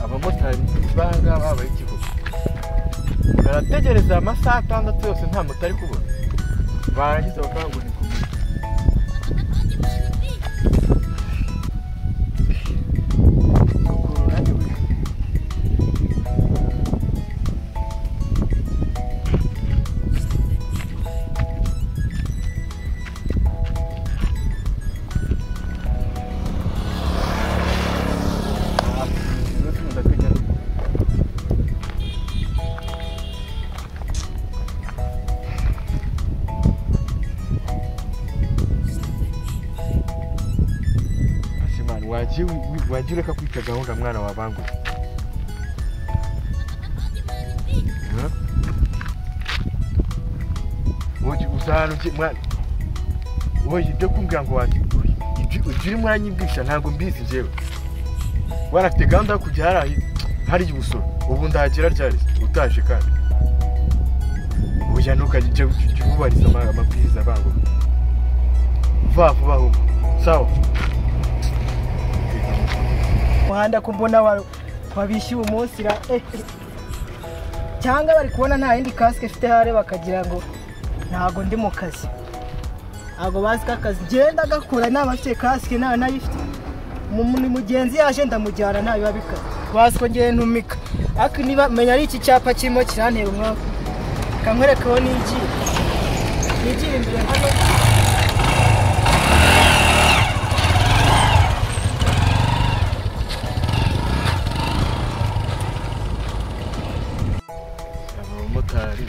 abamotari b'aha ngaha bari Kibuga barategereza amasaha atandatu yose nta moto ari kubona barangiza bakavuga ngo ni ku mugi wajya ureka kwita gahunda mwana wabanguye wowe ibyo kumbwira ngo wateguye ibyo urimo uranyibwisha ntabwo mbizi njyewe warafite gahunda yo kujya hariya hariya ubusoro ubu ndahagera ryari utaje kandi bujya ntukajya ujya ububariza amabwiriza abangu vuba vuba ahubwo sawa muhanda ko mbona wabishyuye umunsi ra cyangwa bari kubona nta yindi kasike ifite hare bakagira ngo ntabwo ndi mu kazi ntabwo bazi ko akazi ngenda agakora naba afite kasike nta nayifite ni mugenzi yaje ndamujyana nta biba bikaze bazi ko ngenda ntumika ariko niba menya ari iki cyapa kirimo kirantera umwaka kamwerekaho n'igiye n'igiye imbere hano abamotari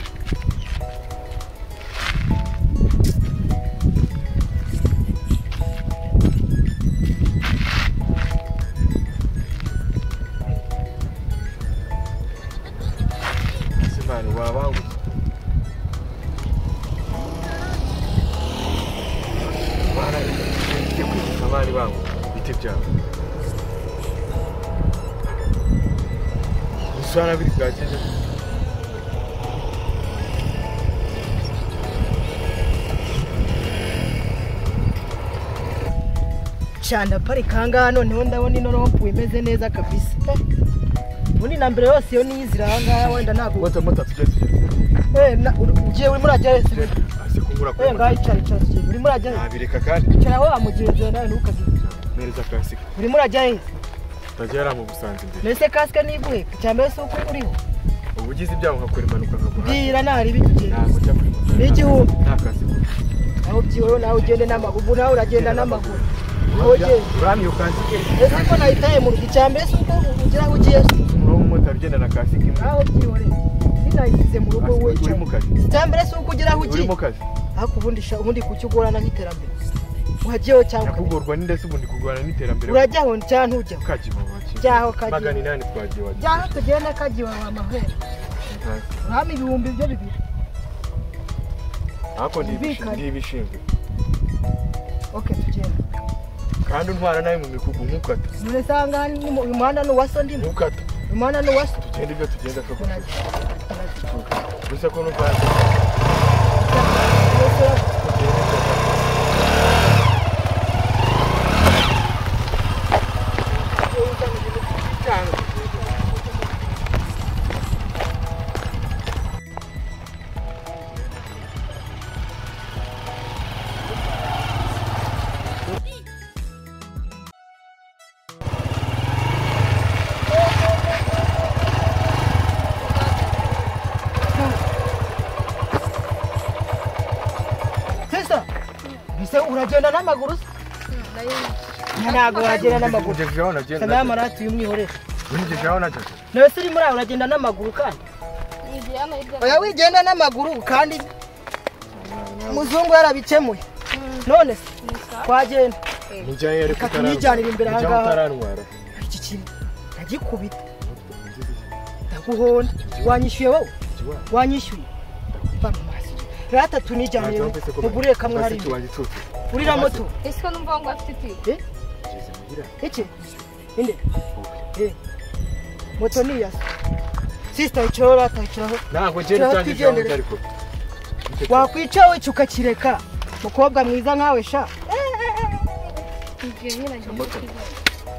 simani wabanguye barajya kwibuka abari babo ibiti byabo gusa biri bwageze cyane parika ahangaha noneho ndabona ino rompuwe imeze neza kabisa ubundi na mbere yose iyo niyo izira ahangaha wenda ntabwo moto moto tujya tujya ugiye urimo urajya wese azi kubura kuri we ngaho moto icara icara igihe urimo urajya wese ntabireka kandi icara wa mugenzi wawe nawe ntukajye mpereza kasike urimo urajya wese utajya yari amubusanze imbere mbese kasike n'ivuye icya mbere si uko uriho uba ugize ibyago nkakora impanuka nkaguha bwira ntari ibintu ugenda ntabwo ujya kuri moto N'igihumbi. nta kasike nawe ubyiweho nawe ugende n'amaguru ubu nawe uragenda n'amaguru aho ujya ugenda uramye iyo kasike mbese ko nahitaye mu rugo icya mbere si uko ugira aho ugiye umuntu w'umumotari ugenda na kasike imwe nawe ubyiyoreye ninayishyize mu rugo Kasike wowe uri mu icya kazi mbere si uko ugira aho uri ugiye mu kazi ariko ubundi sha- ubundi kuki ugorana nk'iterambere wajyaho cyangwa ukabireka. nyakugorwa n'indese ubu ntikugorana n'iterambere urajyaho cyangwa ntujyaho kagiye wakiwe Jyaho Kagiba. magana inani twagiye wagiye jyaho tugenda kagiwe wa mahera urahama ibihumbi byo bibiri ariko Ubikane. ntibishinzwe oke tugenda kandi untwara nabi mu mikugu ntukata murese ahangaha ni mu- uyu muhanda ni uwa so ndimo ntukata uyu muhanda ni uwa so tugenda ibyo tugenda kagufi Muraza- muraza. gusa ko n'ubwanjye Murese ura- sesa mbese uragenda n'amaguru se ntabwo wagenda n'amaguru Ngejeje aho nagiye sanayo amarati y'umwihorezo ngejeje aho nagiye nawe se urimo uraho uragenda n'amaguru kandi oya wigenda n'amaguru kandi muzungu yarabikemuye none se twagenda Nijyayo ariko Reka tunyijyanire imbere aha Nijyaho ngaha. utarantwara iki kintu ndagikubita ndaguhonda wanyishyuye wowe wanyishyuye bano maso ratatu nijyanire mugurire kamwe hari imbere wanjye tutse urira moto ese ko numva ngo afite itiyo ngeze muhira iki inde Eh, moto ni iya se sisita yicaraho batakiraho ntabwo ngenda Turaba utange ijambo twigendere. ariko wakwica we ukakireka mukobwa mwiza nkawe sha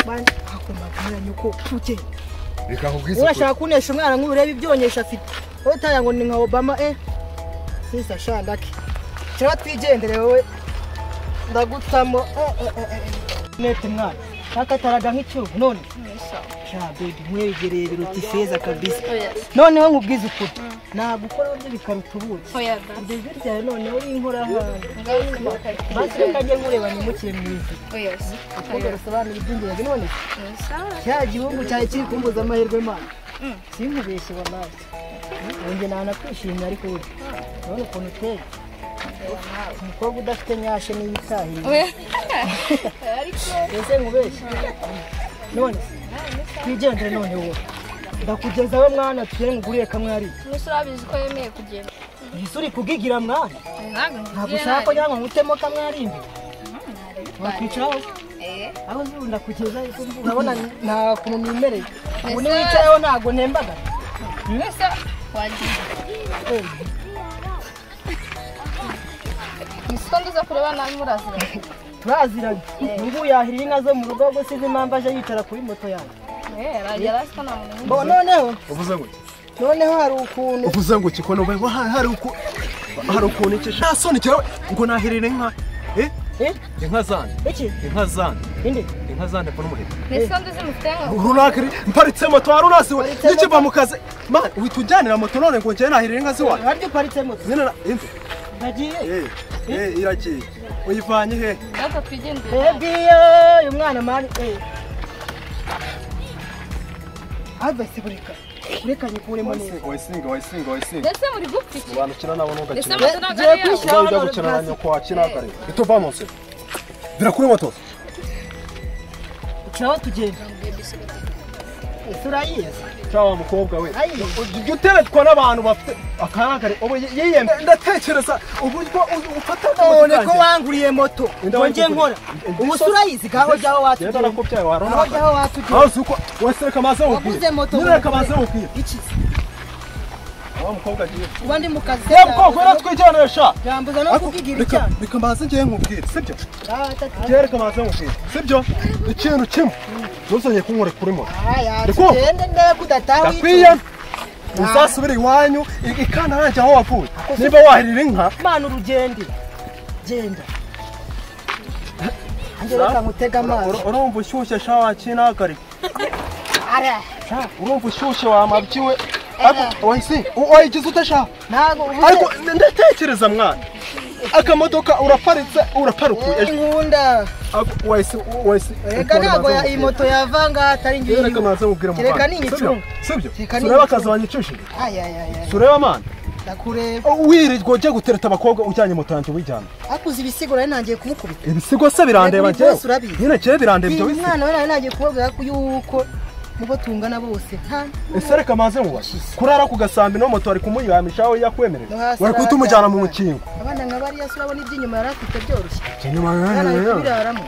bandi akunda kumera nyoko ugenda reka nkubwize ukuri urashaka kunesha umwana nk'ureba ibyonyesha afite wowe utaya ngo ni nka obama eh sisita sha ndake cyangwa twigendere wowe ndagutamo eh eh eh eh nete mwana kakataraga nk'icyubu none sha bebi nkwegereye biruta ifeza kabisa noneho nkubwize ukuri ntabwo ukora undi bikaruta ubuki ndetse ryawe noneho inkora hanze maze reka njye nkureba nimukire mu ivi akunda arasobanura iby'ingenzi none cya gihugu cyari kiri kumbuza amahirwe mana sinkubeshye wallahi wenge nanakwishimye ariko burya urabona ukuntu uteye umukobwa udafite nyashe niyo itahiye mbese nkubeshye none twigendere none wowe ndakugezaho mwana tugere nguriye kamwe hariya urabizi ko yemeye kugenda ese uri kugigira mwana ntabwo ushaka ko nyanywa nkutemo kamwe ari imbere wakwicaraho aho uzi wenda kugeza urabona nta kuntu mwimereye ubu niwicayeho ntabwo ntembaga niko nduza kureba nabi muraziranye turaziranye ngubu yahiriye inka zo mu rugo ahubwo sinzi impamvu aje yicara kuri moto yanjye yari azi ko nta muntu Bo, noneho uvuze ngo noneho hari ukuntu uvuze ngo kikono bayo hari hari uko hari ukuntu iki nta soni cyawe ngo naherere inka eh Eh, inka zane iki inka zane indi inka zane pfa n'umuheto niko nduzi mufite runaka mparitse moto hari urasi we Mparitse n'ikiva mu kazi mani uhita ujyanira moto none ngo njyewe nahirira inka ziwaye harya uparitse moto zina na imve nagiye eh eh iragiye uyivanye he ntabwo twigendere Baby, uyu mwana mani advise bureka bureka nyikure mu neza wayisinga wayisinga wayisinga ndetse muri gupfa abantu ukina nabo nubwo ndetse akina amazu ntabwo Ngiye ari yawe kwishyira uzajya hano gukina na hasi. nyoko wakina akareba ito vamonse birakuri moto Ukina aho tugenda ese urayizi cyangwa mukobwa we ayizi ujya uteretwa n'abantu bafite akarangare ubu yiyembe ndatekereza uburyo ufata none ko wanguriye moto ngo njye nkora ubu se urayizi gaho jyaho genda watugenda nakubyaye warona gaho jyaho watugenda hasi uko wese kamaze wukwiye waguze moto nyine kamaze wukwiye iki wa mukobwa agiye uba ndi mu kazi ya mukobwa uratwijanisha byambuza no kubigira icyaha reka mbanze ngiye nkubwire sibyo Ah, tata. ngiye reka mbanze nkubwire sibyo ikintu kimwe ntuzanye kunkora kuri moto Ah, ya, Reko. tugende ndebe udataha ndakwiye wicuza. uzasubire iwanyu i- ikana nanjye aho wavuye niba wahirira inka mana urugende genda njye reka nkutega amazi ur- urumva ushyushye sha wakinahagarika Ara. urumva ushyushye wamabyiwe ariko wahise u- wayigize ute sha ntabwo ubuze ariko n- ndatekereza mwana akamodoka uraparitse uraparukuye Eh, nkunda Ako- wahise wahise reka ntabwo ya- iyi moto yavanga atari ngiyi reka maze mubwire mu Kereka ni igicungu. sibyo Kereka ni tureba igicungu. akazi wanyicishije ayayaya tureba amana ndakureba wirirwa ujya gutereta abakobwa ujyanye moto yanjye wijyana akuze ibisigo nari nangiye kumukubita ibisigo se birandeba Yego, ibyo njyewe urabizi. nyine njyewe birandeba ibyo uyu bisigo mwana we nari nangiye kubabwira ko yuko mubo tungana bose nta ese reka maze muba kurara ku gasambi no moto wari kumuyamisha aho yakwemerera No hasi wari guhita umujyana mu mukingo abana nka bariya se urabona iby'inyuma yari afite byoroshye Nyamara- yari ari kubiraramo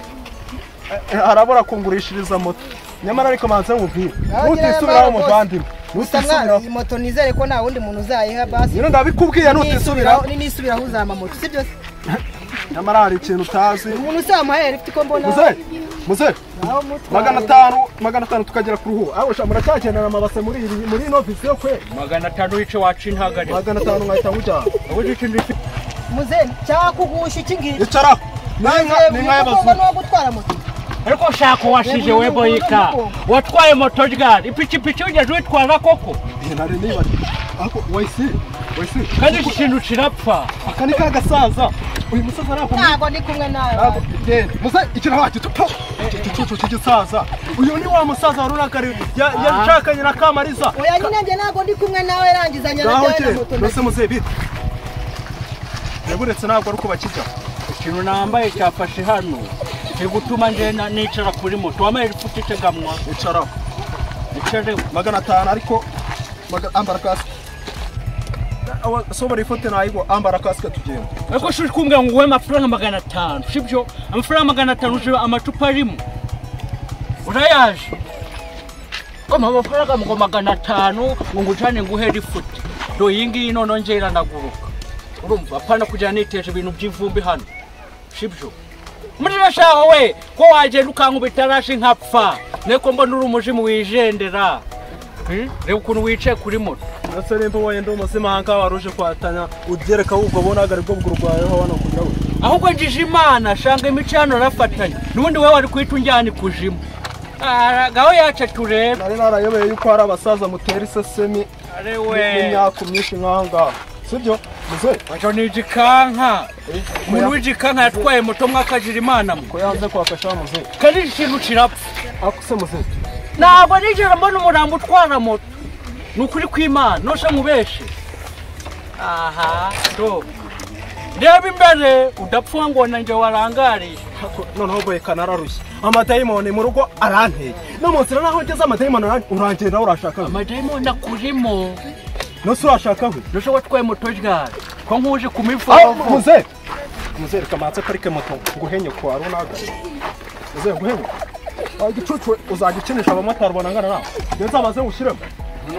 Eh, arabura kungurishiriza moto nyamara ariko maze mubwire Nawe nutisubiraho nyirayo muvandimwe gusa mwana nutisubiraho iyi moto nizere ko nta wundi muntu uzayiha basi nyine ndabikubwiye nutisubiraho nisubiraho uzama moto si byo se nyamara hari ikintu utazi umuntu usamaye rifite uko mbona muzehe muzehe naho umutwara. magana atanu magana atanu tukagera ku ruhu aho sha muracyakenera amabase muri iri muri ino visiyo kwe magana atanu wice waca intagarira magana atanu nkahita nkujyana ubundi ikindi ufite muzehe cyakugusha iki ngiki icara n'inka n'inka umukobwa y'abazungu ni uwo gutwara moto ariko shaka uwashije Yego, yego, webo yika yego. watwaye moto ryari ipikipiki wigeze witwaza koko Eh, nari niba ariko wayisi wayisi kandi iki kintu kirapfa aka ni ka gasaza uyu musaza arakomeye ntabwo ndi kumwe nawe Ntabwo- genda musa ikiraha gitupo igicucu cy'igisaza uyu ni wa musaza wari urakari yashakanye na kamariza oya nyine njye ntabwo ndi kumwe nawe rangizanya na ngaho byawe na njye moto mbese muzehe bita yaburetse ntabwo ari kubakiza ikintu nambaye cyafashe hano kiri gutuma ngena nicara kuri moto wambaye rifite itegamwa icaraho icareho magana atanu ariko maga- ambara kasike sobora ifote ntayigo ambara kasike tugenda ariko shuri kumbwira ngo uwe amafaranga magana atanu sibyo amafaranga magana atanu uje amacupa arimo urayaje kama amafaranga ngo magana atanu ngo ngucane nguhere ifuti do iyi ngiyi noneho ngera naguruka urumva apana kujya niteje ibintu by'ivumbi hano shibyo muri rashaho we ko wagenda ukankubita rashi nkapfa niko mbona uri umujimu wigendera Hmm? reba ukuntu wicaye kuri moto ndetse nimba ubonye ndi umusimahanga wari uje kwatana ugereka ahubwo bunagare bwo bwurwayeho hano kujyaho ahubwo njije imana shanga imico hano rafatanya n'ubundi we wari kuhita unjyana ikuzimu Ah, gaho yacatu rero nari narayobeye yuko hari abasaza mutera isesemi ari n'imyaku myinshi nk'aho ngaho sibyo muzehe Wacho ni igikanka umuntu w'igikanka yatwaye moto mwe akajira imana mwe ko yanze kwafasha muzehe kandi iki kintu kirapfa akuse muzehe ntabwo nigera mbona umurambo utwara moto ni ukuri kw'imana ntose mubeshe aha do reba imbere udapfa ngo nanjye warangariye Ako- noneho boyeka nararushye amadayimoni mu rugo aranteye no mu nzira naho ngeze amadayimoni aran- urangira nawe urashaka we amadayimoni akurimo nose urashaka we ntose watwaye moto ryari ko nkuje Ah, kumivugo muzehe muzehe reka manze parike moto nguhenye ko hari unagare muzehe nguhenye igicucu uzagikinisha abamotari banangana nawe iyo nzabaze ngushyiremo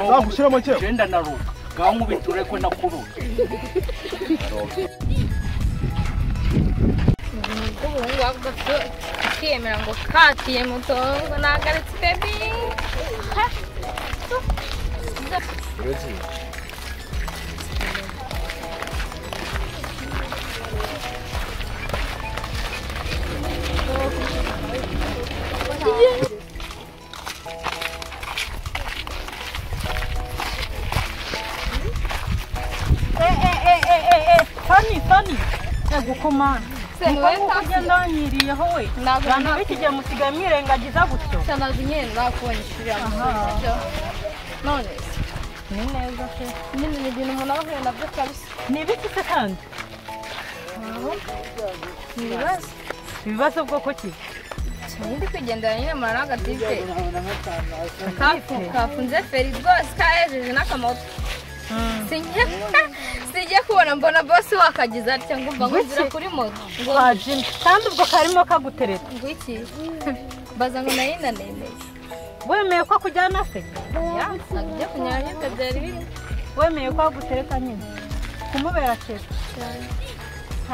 nzagushyiremo kera genda naruka ngaho nkubitire ko nakurura bw'ubuhungu wavuga ukiyemera ngo katiye moto ngo nagaretse bebi fani fani ego komana wowe nkuko ugenda wanyiriyeho we Ntabwo abantu nta- b'ikigihe musigaye mwirengagiza gutyo sanazi nyine nzakubona ishuri yamusubiza none se, ni neza se nyine ni ibintu umuntu aba ahuye nabyo kabisa ni ibiki se kandi ni ibibazo ibibazo bwoko ki ndi kwigendera nyine murara n'agatite kafu kafunze feri rwose kahejeje n'akamoto Sinjya- sinjya kubona mbona bosi wakagize atya ngo mva ngo nzira kuri moto ngo wajimye kandi ubwo karimo kagutereta ngo iki mbaza ngo nayo inanemeye wemeye ko akujyana se ya ntabwo ibyo kunyara nyine byari birimo wemeye ko agutereta nyine kumubera kera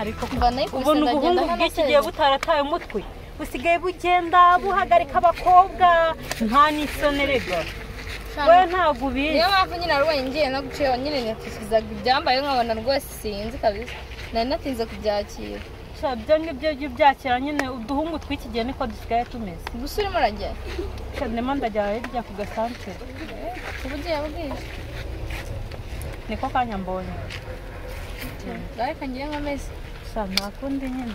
ariko mba nayikubise ubona ubuhungu bw'iki gihe butarataye umutwe busigaye bugenda buhagarika abakobwa nta n'isonerega we ntabwo ubizi niyo mpamvu nyine narubonye ngiye no gucira nyine natusubizaga ibyambaye nkabona rwose sinzi kabisa nari natinze kubyakira Sha, byo ngibyo byo byakira nyine uduhungu tw'iki gihe niko dusigaye tumeze gusa urimo urajyayo Sha, ndimo ndajya hirya ku gasantere uba ugiye bwije niko kanya mbonye ariko ngiye nk'amezi Sha, nta kundi nyine